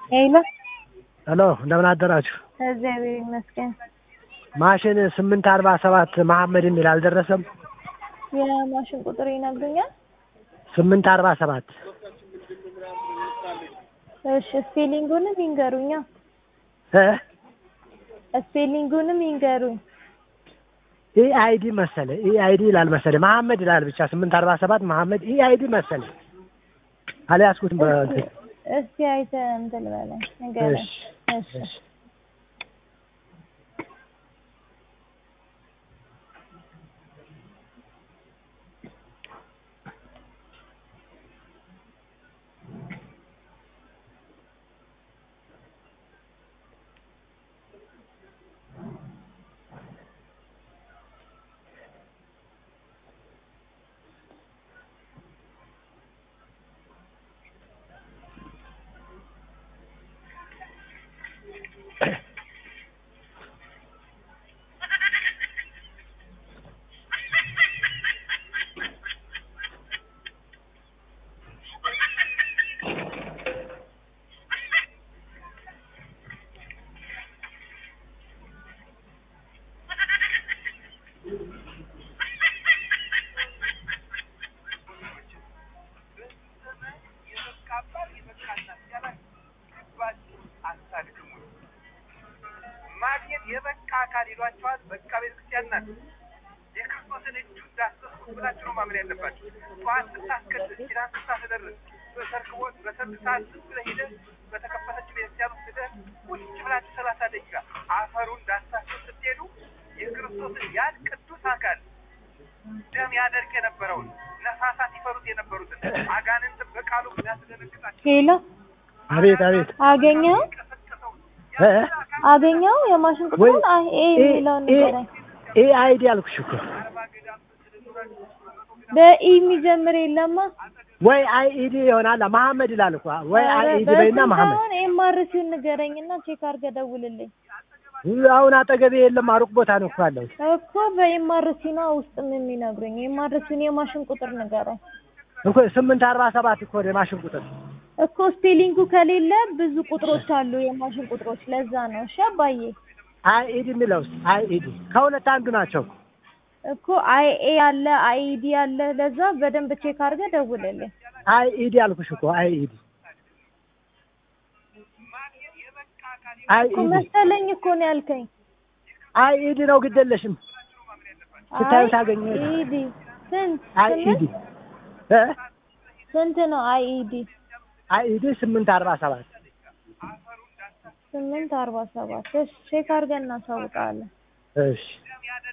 ሄሎ ሄሎ እንደምን አደራችሁ? እግዚአብሔር ይመስገን። ማሽን ስምንት አርባ ሰባት መሐመድ የሚል አልደረሰም? የማሽን ቁጥር ይነግሩኛል? ስምንት አርባ ሰባት እሺ ስፔሊንጉንም ይንገሩኛ። እ ስፔሊንጉንም ይንገሩኝ። ኢ አይዲ መሰለ ኢ አይዲ ይላል መሰለ መሐመድ ይላል ብቻ ስምንት አርባ ሰባት መሐመድ ኢ አይዲ መሰለ አልያዝኩትም። በእንትን እስቲ አይተህ እንትን በለኝ ንገረኝ። እሺ እሺ እሺ ማግኘት የበቃ አካል ይሏቸዋል። በቃ ቤተክርስቲያን ናት። የክርስቶስን እጁ እንዳሰስኩ ብላችሁ ነው ማመን ያለባችሁ። ጠዋት ስታስቀድስ ኪዳን ስታስደርስ በሰርክ ወቅት በሰርክ ሰዓት ዝም ብለህ ሄደህ በተከፈተች ቤተክርስቲያን ውስጥ ሄደህ ቁጭ ብላችሁ ሰላሳ ደቂቃ አፈሩ እንዳሳስብ ስትሄዱ የክርስቶስን ያን ቅዱስ አካል ደም ያደርቅ የነበረውን ነፋሳት ይፈሩት የነበሩትን አጋንንትን በቃሉ እንዳስደነግጣቸው ሄሎ አቤት አቤት አገኘው ቀሰቀሰውን እ አገኘው የማሽን ቁጥሩን አይ ኤ የሚለውን ንገረኝ። ኢ አይዲ አልኩሽ እኮ በኢ የሚጀምር የለማ። ወይ አይ ኢዲ ይሆናል መሐመድ ይላል እኮ ወይ አይ ኢዲ በይና መሐመድ አሁን ኤምአርሲውን ንገረኝና ቼክ አድርገህ ደውልልኝ አሁን አጠገቤ የለም አሩቅ ቦታ ነው እኮ ያለው እኮ በኤምአርሲ ነው ውስጥም የሚነግሩኝ። ኤምአርሲውን የማሽን ቁጥር ንገረኝ እኮ ስምንት አርባ ሰባት እኮ ነው የማሽን ቁጥር እኮ ስፔሊንጉ ከሌለ ብዙ ቁጥሮች አሉ የማሽን ቁጥሮች። ለዛ ነው እሺ አባዬ። አይ ኢዲ የሚለውስ አይ ኢዲ ከሁለት አንዱ ናቸው እኮ አይ ኤ አለ አይ ዲ አለ። ለዛ በደንብ ቼክ አድርገህ ደውልልኝ። አይ ኢዲ አልኩሽ እኮ አይ ኢዲ አይ እኮ ኢዲ መሰለኝ እኮ ነው ያልከኝ። አይ ኢዲ ነው ግደለሽም ስታዩ አይ ታገኘ ኢዲ ስንት አይ ኢዲ ስምንት እ ስንት ነው? አይ ኢዲ አይ ኢዲ ስምንት አርባ ሰባት ስምንት አርባ ሰባት እሺ ቼክ አድርገን እናሳውቃለን። እሺ